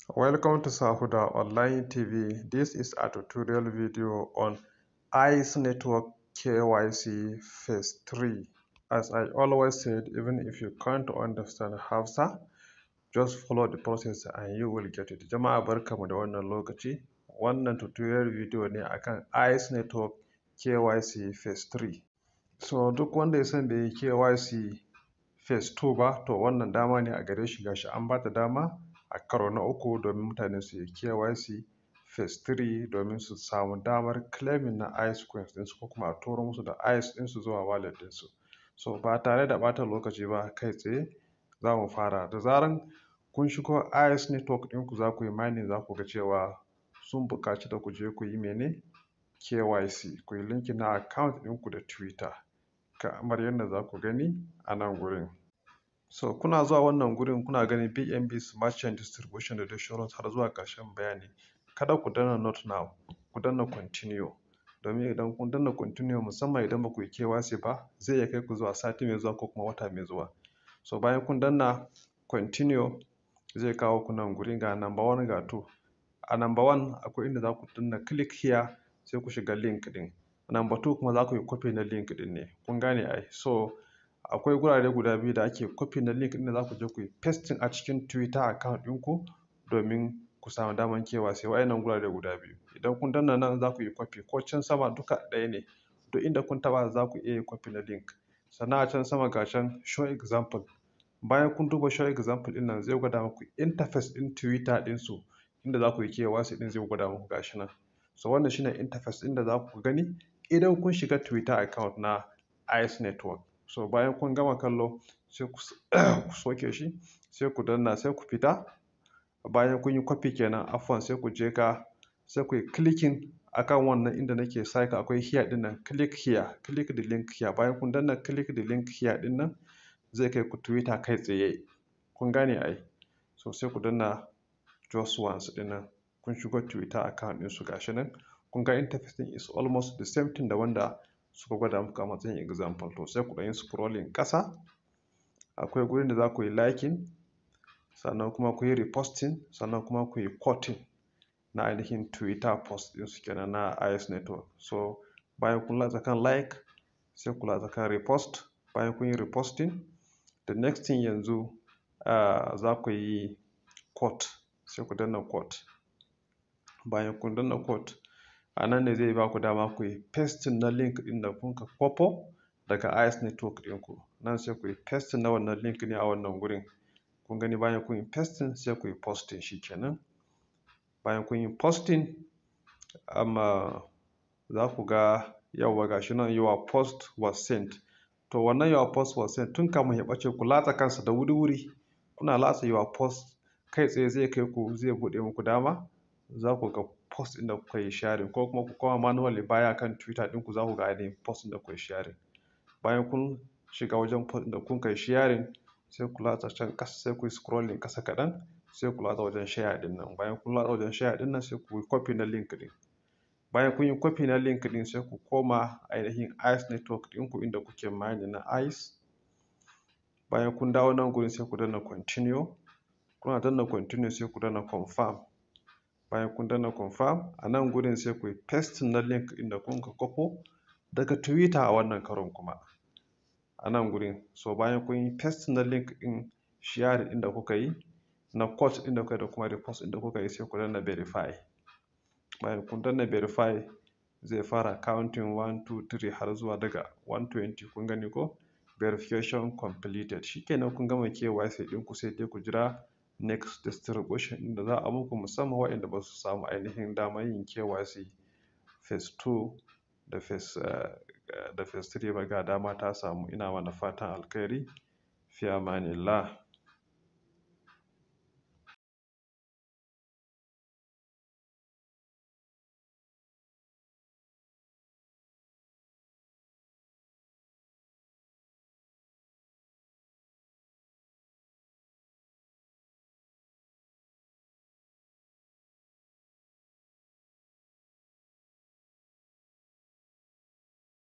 Welcome to Sahuda Online TV. This is a tutorial video on ICE Network KYC Phase 3. As I always said, even if you can't understand Hausa, just follow the process and you will get it. Jama'a barkamu da wannan lokaci. Wannan tutorial video ne akan ICE Network KYC Phase 3. So duk wanda ya san bai yi KYC Phase 2 ba, to wannan dama ne a gare shi gashi an ba ta dama a karo na uku domin mutane su yi KYC Phase 3 domin su samu damar claiming na ICE coins ɗinsu ko kuma a turo musu da ICE ɗinsu zuwa wallet ɗinsu. So ba tare da ɓata lokaci ba kai tsaye za mu fara. Da zaran kun shigo ICE network ɗinku za ku yi mining za ku ga cewa sun buƙaci da ku je ku yi mene KYC ku yi linking na account ɗinku da Twitter kamar yadda za ku gani a nan gurin. So kuna zuwa wannan gurin kuna ganin BNB Smart Chain Distribution da dai sauransu har zuwa ƙarshen bayani. Kada ku danna not now, ku danna continue. Domin idan kun danna continue musamman idan ba ku yi KYC ba zai iya kai ku zuwa sati mai zuwa ko kuma wata mai zuwa. So bayan kun danna continue zai kawo ku nan gurin ga number one ga two. A number one akwai inda za ku danna click here sai ku shiga link ɗin. Number two kuma za ku yi copy na link ɗin ne. Kun gane ai. So akwai gurare guda biyu da ake copy na link ɗin da za ku je ku yi pasting a cikin Twitter account ɗinku domin ku samu damar KYC wa'innan gurare guda biyu. Idan kun danna nan za ku yi copy ko can sama duka ɗaya ne. Duk inda kun taɓa za ku iya yin copy na link. Sannan a can sama ga can show example. Bayan kun duba show example ɗin nan zai gwada muku interface ɗin Twitter ɗinsu inda za ku yi KYC ɗin zai gwada muku gashi nan. So wannan shine interface ɗin da za ku gani idan kun shiga Twitter account na ICE network. So bayan kun gama kallo sai ku soke shi sai ku danna sai ku fita. Bayan kun yi copy kenan afwan sai ku je ka sai ku yi clicking akan wannan inda nake saka akwai here ɗin nan click here, click the link here. Bayan kun danna click the link here ɗin nan zai kai ku Twitter kai tsaye. Kun gane ai. So sai ku danna just once ɗin nan kun shigo Twitter account ɗinsu gashi nan. Kun ga interface ɗin is almost the same thing da wanda suka gwada muku a matsayin example. To sai ku ɗan yi scrolling ƙasa. Akwai gurin da za ku yi liking sannan kuma ku yi reposting sannan kuma ku yi quoting na ainihin Twitter post ɗinsu kenan na ICE network. So bayan kun latsa kan like sai ku latsa kan repost. Bayan kun yi reposting the next thing yanzu uh, za ku yi quote sai ku danna quote. Bayan kun danna quote a nan ne zai ba ku dama ku yi pasting na link ɗin da kun ka kwafo daga ICE network ɗinku. Nan sai ku yi pasting na wannan link ne a wannan gurin. Kun gani bayan kun yi pasting sai ku yi posting shi kenan. Bayan kun yi posting amma za ku ga yauwa gashi nan your post was sent. To wannan your post was sent tun kamun ya ɓace ku latsa kansa da wuri-wuri. Kuna latsa your post kai tsaye zai kai ku zai buɗe muku dama za ku ga post ɗin da kuka yi sharing ko kuma ku koma manually baya kan Twitter ɗinku za ku ga ainihin post ɗin da kuka yi sharing. Bayan kun shiga wajen post ɗin da kun kai sharing sai ku latsa can ƙasa sai ku yi scrolling ƙasa kaɗan sai ku latsa wajen share ɗin nan. Bayan kun latsa wajen share ɗin nan sai ku yi copy na link ɗin. Bayan kun yi copy na link ɗin sai ku koma ainihin ICE network ɗinku inda kuke mining na ICE. Bayan kun dawo nan gurin sai ku danna continue. Kuna danna continue sai ku danna confirm. Bayan kun danna confirm a nan gurin sai ku yi pasting na link ɗin da kun ka kwafo daga Twitter a wannan karon kuma. A nan gurin. So bayan kun yi pasting na link ɗin share ɗin da kuka yi na quote ɗin da kuka yi da kuma repost ɗin da kuka yi sai ku danna verify. Bayan kun danna verify zai fara counting one, two, three har zuwa daga one twenty kun gani ko verification completed. Shi kenan kun gama KYC ɗinku sai dai ku jira next distribution ɗin da za a muku musamman waɗanda ba su samu ainihin damar yin KYC phase 2 da phase uh, da phase 3 ba ga dama ta samu ina mana fatan alkhairi fi amanillah